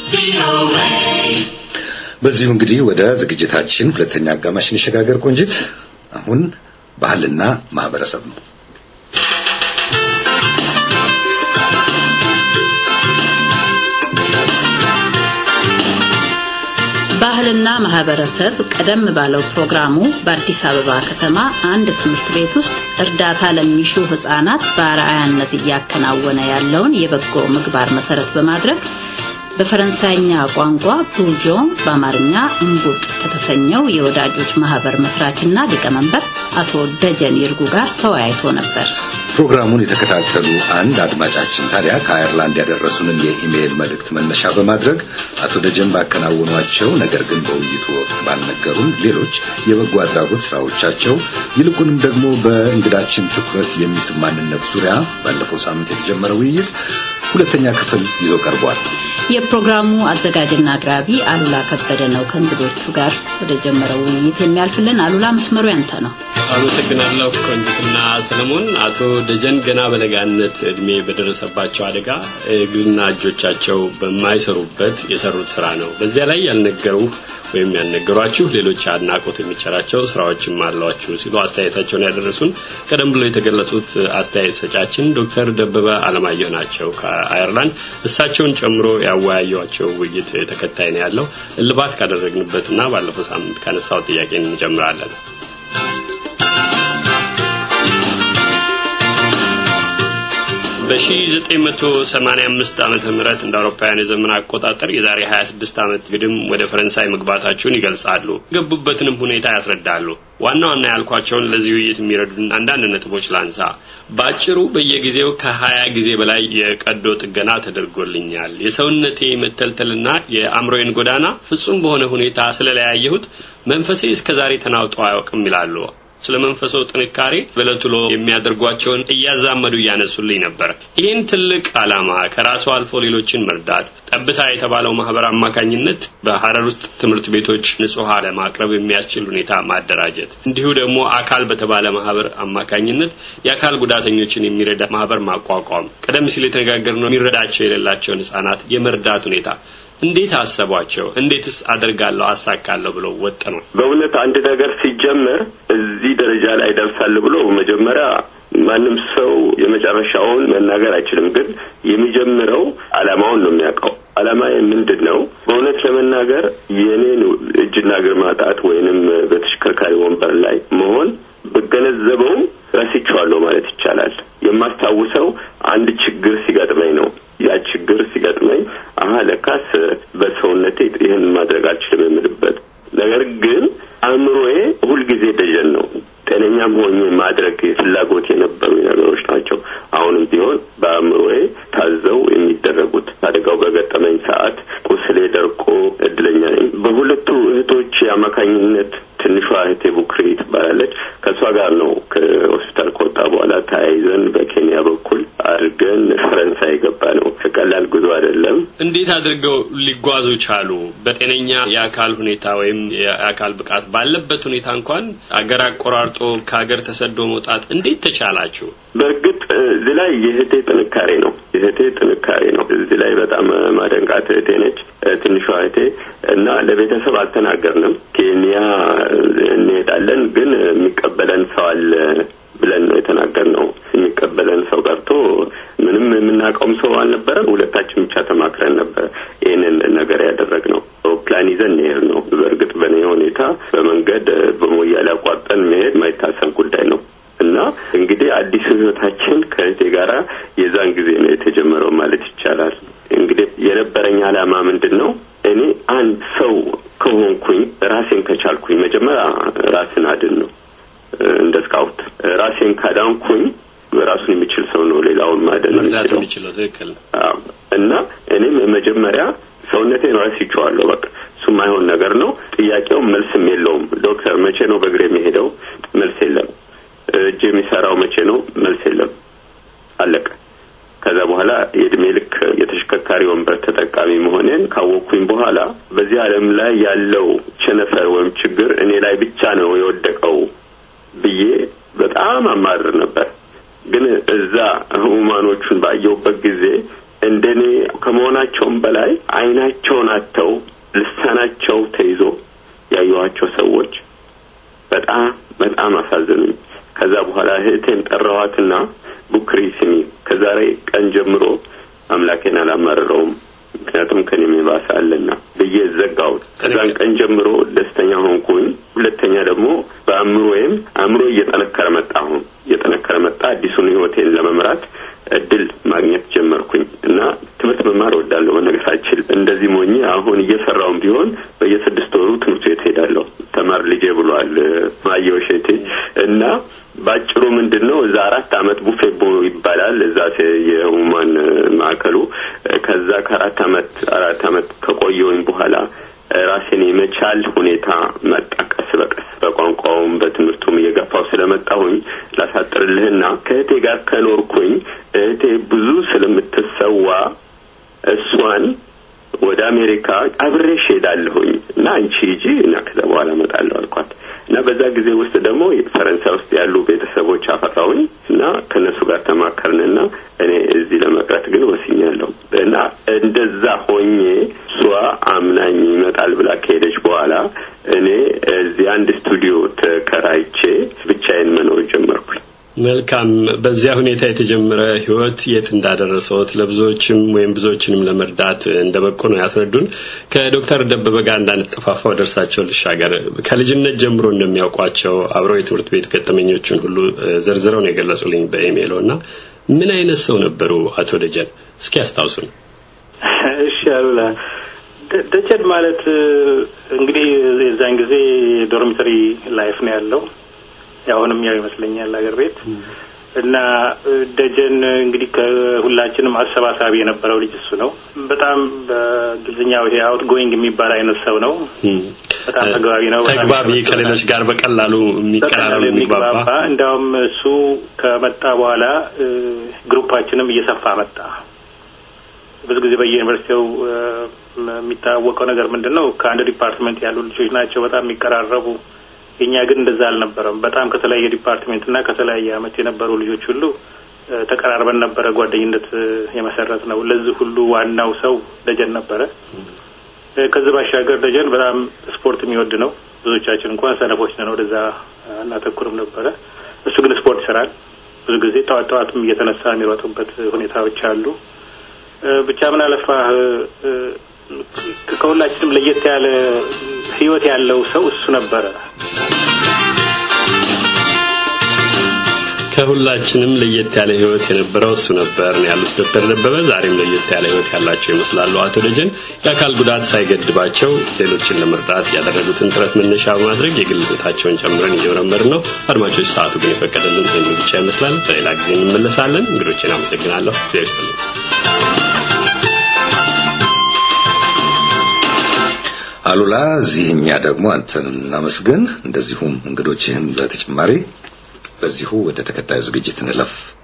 በዚሁ እንግዲህ ወደ ዝግጅታችን ሁለተኛ አጋማሽ እንሸጋገር። ቆንጂት፣ አሁን ባህልና ማህበረሰብ ነው። ባህልና ማህበረሰብ ቀደም ባለው ፕሮግራሙ በአዲስ አበባ ከተማ አንድ ትምህርት ቤት ውስጥ እርዳታ ለሚሹ ህጻናት በአርአያነት እያከናወነ ያለውን የበጎ ምግባር መሰረት በማድረግ በፈረንሳይኛ ቋንቋ ቡጆን በአማርኛ እንቡጥ ከተሰኘው የወዳጆች ማህበር መስራችና ሊቀመንበር አቶ ደጀን ይርጉ ጋር ተወያይቶ ነበር። ፕሮግራሙን የተከታተሉ አንድ አድማጫችን ታዲያ ከአየርላንድ ያደረሱንን የኢሜይል መልእክት መነሻ በማድረግ አቶ ደጀን ባከናወኗቸው ነገር ግን በውይይቱ ወቅት ባልነገሩን ሌሎች የበጎ አድራጎት ስራዎቻቸው ይልቁንም ደግሞ በእንግዳችን ትኩረት የሚስብ ማንነት ዙሪያ ባለፈው ሳምንት የተጀመረ ውይይት ሁለተኛ ክፍል ይዞ ቀርቧል። የፕሮግራሙ አዘጋጅና አቅራቢ አሉላ ከበደ ነው። ከእንግዶቹ ጋር ወደ ጀመረው ውይይት የሚያልፍልን አሉላ፣ መስመሩ ያንተ ነው። አመሰግናለሁ ቆንጅትና ሰለሞን። አቶ ደጀን ገና በለጋነት እድሜ በደረሰባቸው አደጋ እግርና እጆቻቸው በማይሰሩበት የሰሩት ስራ ነው። በዚያ ላይ ያልነገሩ ወይም ያልነገሯችሁ ሌሎች አድናቆት የሚቸራቸው ስራዎችም አሏችሁ ሲሉ አስተያየታቸውን ያደረሱን ቀደም ብሎ የተገለጹት አስተያየት ሰጫችን ዶክተር ደበበ አለማየሁ ናቸው ከአየርላንድ። እሳቸውን ጨምሮ ያወያዩቸው ውይይት ተከታይ ነው ያለው። እልባት ካደረግንበትና ባለፈው ሳምንት ካነሳው ጥያቄ እንጀምራለን። በ1985 ዓመተ ምህረት እንደ አውሮፓውያን የዘመን አቆጣጠር የዛሬ 26 ዓመት ግድም ወደ ፈረንሳይ መግባታቸውን ይገልጻሉ። የገቡበትንም ሁኔታ ያስረዳሉ። ዋና ዋና ያልኳቸውን ለዚህ ውይይት የሚረዱን አንዳንድ ነጥቦች ላንሳ። በአጭሩ በየጊዜው ከሀያ ጊዜ በላይ የቀዶ ጥገና ተደርጎልኛል። የሰውነቴ መተልተልና የአእምሮዬን ጎዳና ፍጹም በሆነ ሁኔታ ስለለያየሁት መንፈሴ እስከዛሬ ተናውጦ አያውቅም ይላሉ። ስለ መንፈሶ ጥንካሬ በዕለት ውሎ የሚያደርጓቸውን እያዛመዱ እያነሱልኝ ነበር። ይህን ትልቅ ዓላማ ከራሱ አልፎ ሌሎችን መርዳት ጠብታ የተባለው ማህበር አማካኝነት በሀረር ውስጥ ትምህርት ቤቶች ንጹህ ውሃ ለማቅረብ የሚያስችል ሁኔታ ማደራጀት፣ እንዲሁ ደግሞ አካል በተባለ ማህበር አማካኝነት የአካል ጉዳተኞችን የሚረዳ ማህበር ማቋቋም፣ ቀደም ሲል የተነጋገርነው የሚረዳቸው የሌላቸውን ህጻናት የመርዳት ሁኔታ እንዴት አሰቧቸው? እንዴትስ አደርጋለሁ አሳካለሁ ብለው ወጠኑ? በእውነት አንድ ነገር ሲጀመር እዚህ ደረጃ ላይ ደርሳል ብሎ መጀመሪያ ማንም ሰው የመጨረሻውን መናገር አይችልም። ግን የሚጀምረው አላማውን ነው የሚያውቀው። አላማዬ ምንድን ነው? በእውነት ለመናገር የእኔን እጅና እግር ማጣት ወይንም በተሽከርካሪ ወንበር ላይ መሆን ብገነዘበውም ረስቼዋለሁ ማለት ይቻላል። የማስታውሰው አንድ ችግር ሲገጥመኝ ነው። ያ ችግር ሲገጥመኝ አሀ ለካስ በሰውነቴ ይህን ማድረግ አልችልም የምልበት ነገር ግን አእምሮዬ ሁልጊዜ ደጀን ነው። ጤነኛም ሆኜ ማድረግ ፍላጎት የነበሩ ነገሮች ናቸው። አሁንም ቢሆን በአእምሮዬ ታዘው የሚደረጉት አደጋው በገጠመኝ ሰዓት ቁስሌ ደርቆ እድለኛ ነኝ። በሁለቱ እህቶች አማካኝነት ትንሿ እህቴ ቡክሪ ትባላለች። ከእሷ ጋር ነው ከሆስፒታል ከወጣ በኋላ ተያይዘን በኬንያ በኩል አድርገን ፈረንሳይ የገባ ነው። ቀላል ጉዞ አይደለም። እንዴት አድርገው ሊጓዙ ቻሉ? በጤነኛ የአካል ሁኔታ ወይም የአካል ብቃት ባለበት ሁኔታ እንኳን አገር አቆራርጦ ከሀገር ተሰዶ መውጣት እንዴት ተቻላችሁ? በእርግጥ እዚህ ላይ የእህቴ ጥንካሬ ነው። የእህቴ ጥንካሬ ነው። እዚህ ላይ በጣም ማደንቃት እህቴ ነች፣ ትንሿ እህቴ እና ለቤተሰብ አልተናገርንም። ኬንያ እንሄዳለን ግን የሚቀበለን ሰው አለ ብለን ነው የተናገርነው። የሚቀበለን ሰው ቀርቶ ምንም የምናውቀውም ሰው አልነበረም። ሁለታችን ብቻ ተማክረን ነበር ይህንን ነገር ያደረግነው። አውሮፕላን ይዘን እንሄድ ነው። በእርግጥ በእኔ ሁኔታ በመንገድ በሞያሌ አቋርጠን መሄድ ማይታሰብ ጉዳይ ነው እና እንግዲህ አዲሱ ህይወታችን ከእህቴ ጋራ የዛን ጊዜ ነው የተጀመረው ማለት ይቻላል። እንግዲህ የነበረኝ ዓላማ ምንድን ነው? እኔ አንድ ሰው ከሆንኩኝ ራሴን ከቻልኩኝ መጀመሪያ ራስን አድን ነው እንደ ስካውት ራሴን ካዳንኩኝ ራሱን የሚችል ሰው ነው ሌላውን ማደን የሚችለው። ትክክል እና እኔም መጀመሪያ ሰውነቴን ረስቼዋለሁ። በቃ እሱ የማይሆን ነገር ነው። ጥያቄው መልስም የለውም። ዶክተር መቼ ነው በእግር የሚሄደው? መልስ የለም። እጅ የሚሰራው መቼ ነው? መልስ የለም። አለቀ። ከዛ በኋላ የእድሜ ልክ የተሽከርካሪ ወንበር ተጠቃሚ መሆኔን ካወቅኩኝ በኋላ በዚህ ዓለም ላይ ያለው ቸነፈር ወይም ችግር እኔ ላይ ብቻ ነው የወደቀው ብዬ በጣም አማርር ነበር። ግን እዛ ህሙማኖቹን ባየሁበት ጊዜ እንደኔ ከመሆናቸውም በላይ አይናቸውን አጥተው ልሳናቸው ተይዞ ያየኋቸው ሰዎች በጣም በጣም አሳዘኑኝ። ከዛ በኋላ እህቴን ጠራኋትና ቡክሪ ስሚ፣ ከዛሬ ቀን ጀምሮ አምላኬን አላማረረውም ምክንያቱም ከኔ የባሰ አለና ብዬ ዘጋሁት። ከዛን ቀን ጀምሮ ደስተኛ ሆንኩኝ። ሁለተኛ ደግሞ በአእምሮዬም አእምሮ እየጠነከረ መጣ። አሁን እየጠነከረ መጣ። አዲሱን ህይወቴን ለመምራት እድል ማግኘት ጀመርኩኝ እና ትምህርት መማር እወዳለሁ። በነገራችን እንደዚህ ሞኝ አሁን እየሰራውም ቢሆን በየስድስት ወሩ ትምህርት ቤት ሄዳለሁ። ተማር ልጄ ብሏል ማየው ሸቴ እና ባጭሩ ምንድን ነው እዛ አራት አመት ቡፌቦ ይባላል እዛ የሁማን ማዕከሉ ከዛ ከአራት አመት አራት አመት ከቆየውኝ በኋላ ራሴን የመቻል ሁኔታ መጣ። ቀስ በቀስ በቋንቋውም በትምህርቱም እየገፋው ስለመጣሁኝ ላሳጥርልህና ከእህቴ ጋር ከኖርኩኝ እህቴ ብዙ ስለምትሰዋ እሷን ወደ አሜሪካ አብሬሽ ሄዳለሁኝ እና አንቺ ሂጂ እና ከዛ በኋላ እመጣለሁ አልኳት እና በዛ ጊዜ ውስጥ ደግሞ ፈረንሳይ ውስጥ ያሉ ቤተሰቦች አፈራሁኝ እና ከእነሱ ጋር ተማከርንና እኔ እዚህ ለመቅረት ግን ወስኛለሁ እና እንደዛ ሆኜ እሷ አምናኝ ይመጣል ብላ ከሄደች በኋላ እኔ እዚህ አንድ ስቱዲዮ ተከራይቼ ብቻዬን መኖር ጀመርኩኝ። መልካም። በዚያ ሁኔታ የተጀመረ ህይወት የት እንዳደረሰዎት ለብዙዎችም ወይም ብዙዎችንም ለመርዳት እንደ በቆ ነው ያስረዱን። ከዶክተር ደበበ ጋር እንዳንጠፋፋ ወደ እርሳቸው ልሻገር። ከልጅነት ጀምሮ እንደሚያውቋቸው አብረው የትምህርት ቤት ገጠመኞችን ሁሉ ዘርዝረው ነው የገለጹልኝ በኢሜይሎ እና ምን አይነት ሰው ነበሩ አቶ ደጀን? እስኪ ያስታውሱን። እሺ አሉላ ደጀን ማለት እንግዲህ የዛን ጊዜ ዶርሚተሪ ላይፍ ነው ያለው አሁንም ያው ይመስለኛል ሀገር ቤት እና ደጀን እንግዲህ ከሁላችንም አሰባሳቢ የነበረው ልጅ እሱ ነው። በጣም በእንግሊዝኛው ይሄ አውት ጎይንግ የሚባል አይነት ሰው ነው። በጣም ተግባቢ ነው። ተግባቢ ከሌሎች ጋር በቀላሉ የሚቀራረብ የሚግባባ። እንዲያውም እሱ ከመጣ በኋላ ግሩፓችንም እየሰፋ መጣ። ብዙ ጊዜ በየዩኒቨርሲቲው የሚታወቀው ነገር ምንድን ነው? ከአንድ ዲፓርትመንት ያሉ ልጆች ናቸው በጣም የሚቀራረቡ የኛ ግን እንደዛ አልነበረም። በጣም ከተለያየ ዲፓርትሜንት እና ከተለያየ አመት የነበሩ ልጆች ሁሉ ተቀራርበን ነበረ ጓደኝነት የመሰረት ነው። ለዚህ ሁሉ ዋናው ሰው ደጀን ነበረ። ከዚህ ባሻገር ደጀን በጣም ስፖርት የሚወድ ነው። ብዙዎቻችን እንኳን ሰነፎች ነን፣ ወደዛ እናተኩርም ነበረ። እሱ ግን ስፖርት ይሰራል። ብዙ ጊዜ ጠዋት ጠዋትም እየተነሳ የሚሮጥበት ሁኔታዎች አሉ። ብቻ ምን አለፋህ ከሁላችንም ለየት ያለ ህይወት ያለው ሰው እሱ ነበረ። ከሁላችንም ለየት ያለ ህይወት የነበረው እሱ ነበር ነው ያሉት ዶክተር ደበበ። ዛሬም ለየት ያለ ህይወት ያላቸው ይመስላሉ አቶ ደጀን። የአካል ጉዳት ሳይገድባቸው ሌሎችን ለመርዳት ያደረጉትን ጥረት መነሻ በማድረግ የግል ህይወታቸውን ጨምረን እየመረመርን ነው። አድማጮች፣ ሰዓቱ ግን የፈቀደልን ይህን ብቻ ይመስላል። በሌላ ጊዜ እንመለሳለን። እንግዶችን አመሰግናለሁ። እግዚአብሔር ይስጥልኝ። አሉላ፣ እዚህ እኛ ደግሞ አንተን እናመስግን፣ እንደዚሁም እንግዶችህን በተጨማሪ በዚሁ ወደ ተከታዩ ዝግጅት እንለፍ።